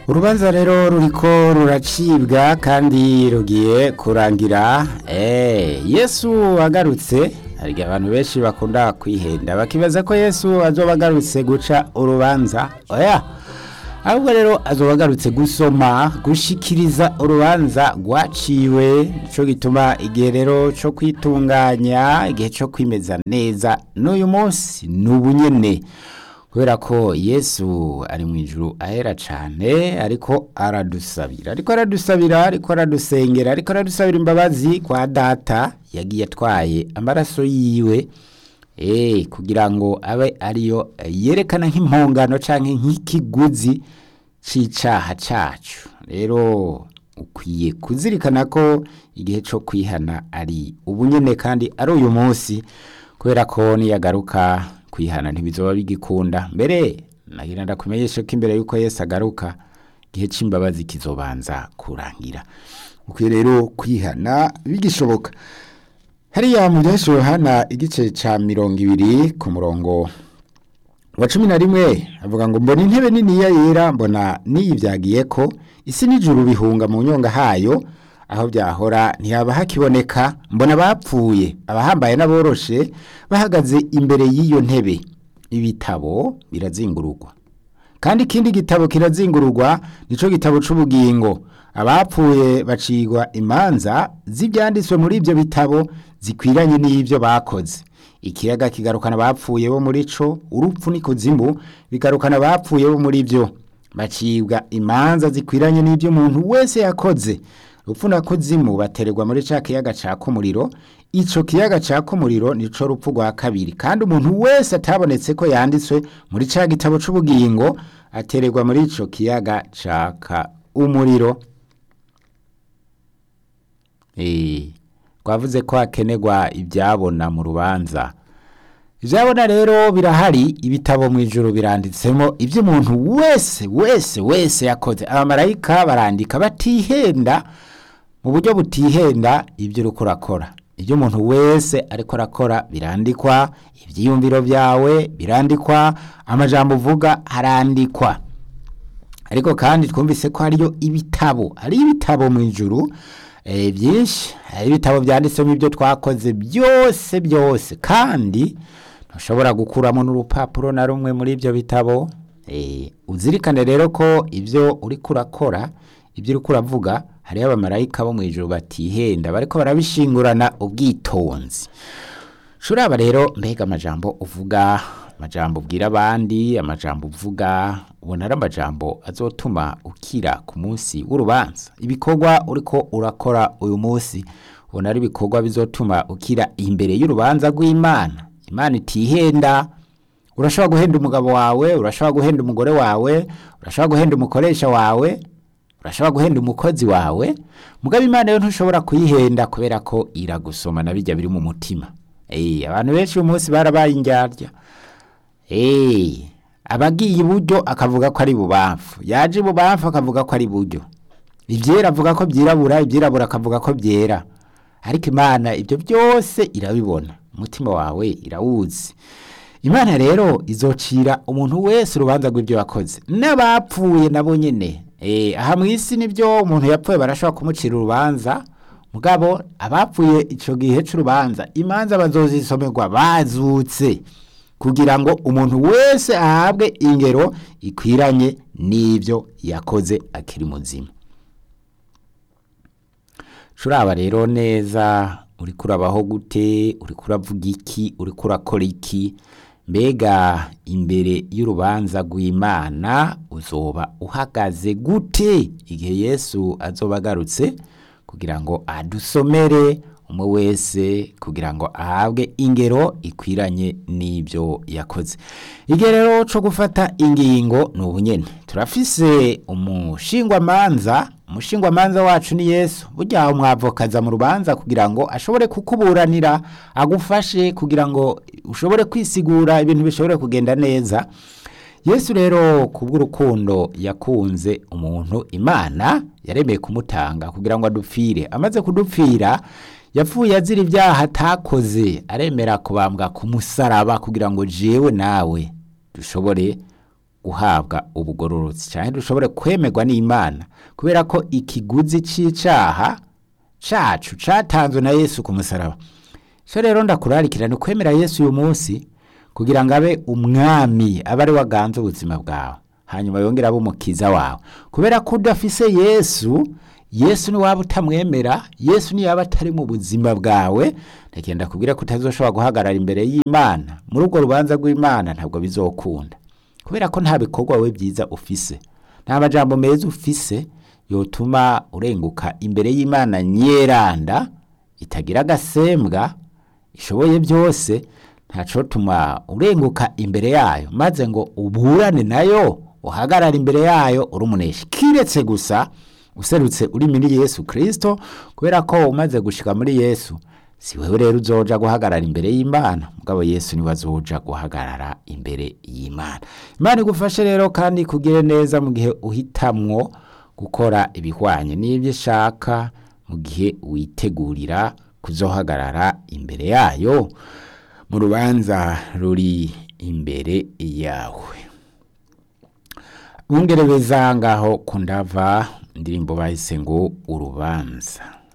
urubanza rero ruriko ruracibwa kandi rugiye kurangira eh yesu agarutse hari abantu benshi bakunda kwihenda bakibaza ko yesu azoba agarutse guca urubanza oya ahubwo rero azoba agarutse gusoma gushikiriza urubanza rwaciwe nico gituma igihe rero co kwitunganya igihe co kwimeza neza n'uyu munsi ni ubunyene kubera ko yesu ari mu ijuru ahera cyane ariko aradusabira ariko aradusabira ariko aradusengera ariko aradusabira imbabazi kwa data yagiye atwaye amaraso yiwe eh kugira ngo abe ariyo yerekana nk'impongano canke nk'ikiguzi c'icaha cacu rero ukwiye kuzirikana ko igihe co kwihana ari ubunyene kandi ari uyu munsi kubera ko niyagaruka kwihana ntibizoba bigikunda mbere nagira ndakumenyeshe ko imbere yuko Yesu agaruka igihe c'imbabazi kizobanza kurangira ukwiye rero kwihana bigishoboka hariya mu byahise Yohana igice ca mirongo ibiri ku murongo wa cumi na rimwe avuga ngo mbona intebe niniya yera mbona niyivyagiye ko isi n'ijuru bihunga mu nyonga hayo aho byahora ntihaba hakiboneka mbona bapfuye abahambaye n'aboroshe bahagaze imbere y'iyo ntebe ibitabo birazingururwa kandi ikindi gitabo kirazingururwa nico gitabo c'ubugingo abapfuye bacigwa imanza z'ibyanditswe muri ibyo bitabo zikwiranye n'ibyo bakoze ikiyaga kigarukana abapfuye bo muri co urupfu n'ikuzimu bigarukana abapfuye bo muri byo bacibwa imanza zikwiranye n'ibyo umuntu wese yakoze rupfu na kuzimu batererwa muri ca kiyaga caka umuriro ico kiyaga caka umuriro nico rupfu rwa kabiri kandi umuntu wese atabonetse ko yanditswe muri ca gitabo c'ubugingo atererwa muri ico kiyaga caka umuriro eh twavuze ko hakenerwa ibyabona mu rubanza ibyabona rero birahari ibitabo mu ijoro biranditsemo ibyo umuntu wese wese wese yakoze abamarayika barandika batihenda mu buryo butihenda ibyo uri kurakora ibyo umuntu wese ariko arakora birandikwa ibyiyumviro byawe birandikwa amajambo uvuga harandikwa ariko kandi twumvise ko hariyo ibitabo hari ibitabo mu ijuru byinshi hari ibitabo byanditsemo ibyo twakoze byose byose kandi ntushobora gukuramo n'urupapuro na rumwe muri ibyo bitabo uzirikane rero ko ibyo uri kurakora ibyo uri kuravuga hariho abamarayika bo mu ijoro batihenda bariko barabishingurana ubwitonzi shuraba rero mbega amajambo uvuga amajambo ubwira abandi amajambo uvuga ubona ari amajambo azotuma ukira ku munsi w'urubanza ibikorwa uriko urakora uyu munsi ubona ari ibikorwa bizotuma ukira imbere y'urubanza rw'imana imana itihenda urashobora guhenda umugabo wawe urashobora guhenda umugore wawe urashobora guhenda umukoresha wawe urashobora guhenda umukozi wawe mugabo imana yo ntushobora kuyihenda kubera ko iragusoma na bijya biri mu mutima abantu benshi uyu munsi barabaye indyarya abagiye iburyo akavuga ko ari bubamfu yaje ibubamfu akavuga ko ari iburyo ibyera avuga ko byirabura ibyirabura akavuga ko byera ariko imana ibyo byose irabibona umutima wawe irawuzi imana rero izocira umuntu wese urubanza rw'ibyo yakoze n'abapfuye nabo nyine aha mu isi nibyo umuntu yapfuye barashobora kumucira urubanza mugabo abapfuye icyo gihe cy'urubanza imanza bazozisomerwa bazutse kugira ngo umuntu wese ahabwe ingero ikwiranye n'ibyo yakoze akiri muzima turaba rero neza uri kurabaho gute uri kuravuga iki uri kurakora iki mbega imbere y'urubanza rw'imana uzoba uhagaze gute igihe yesu azoba agarutse kugira ngo adusomere umwe wese kugira ngo ahabwe ingero ikwiranye n'ibyo yakoze igihe rero cyo gufata ingingo ni ubunyene turafise umushingwamanza umushingwamanza wacu ni yesu burya umwavokaza mu rubanza kugira ngo ashobore kukuburanira agufashe kugira ngo ushobore kwisigura ibintu bishobore kugenda neza yesu rero kubw'urukundo yakunze umuntu imana yaremeye kumutanga kugira ngo adupfire amaze kudupfira yapfuye azira ibyaha atakoze aremera kubambwa ku musaraba kugira ngo jewe nawe dushobore guhabwa ubugororotsi cyane dushobore kwemerwa n'imana kubera ko ikiguzi cy'icyaha cacu catanzwe na yesu ku musaraba so rero ndakurarikira ni kwemera yesu uyu munsi kugira ngo abe umwami abe ari waganze ubuzima bwawe hanyuma yongere abe umukiza wawe kubera ko udafise yesu yesu niwaba utamwemera yesu niyaba atari mu buzima bwawe ndagenda kubwira ko utazoshobora guhagarara imbere y'imana muri urwo rubanza rw'imana ntabwo bizokunda kubera ko nta bikorwa we byiza ufise nta majambo meza ufise yotuma urenguka imbere y'imana nyeranda itagira agasembwa ishoboye byose ntacotuma urenguka imbere yayo maze ngo uburane nayo uhagarara imbere yayo uri umuneshi kiretse gusa userutse uri muri yesu kirisito kubera ko umaze gushika muri yesu si wewe rero uzoja guhagarara imbere y'imana mugabo yesu niwe azoja guhagarara imbere y'imana imana igufashe rero kandi kugire neza mu gihe uhitamwo gukora ibihwanye n'ibyo ishaka mu gihe witegurira kuzohagarara imbere yayo mu rubanza ruri imbere yawe bungerebeza ngaho kundava indirimbo bahise ngo urubanza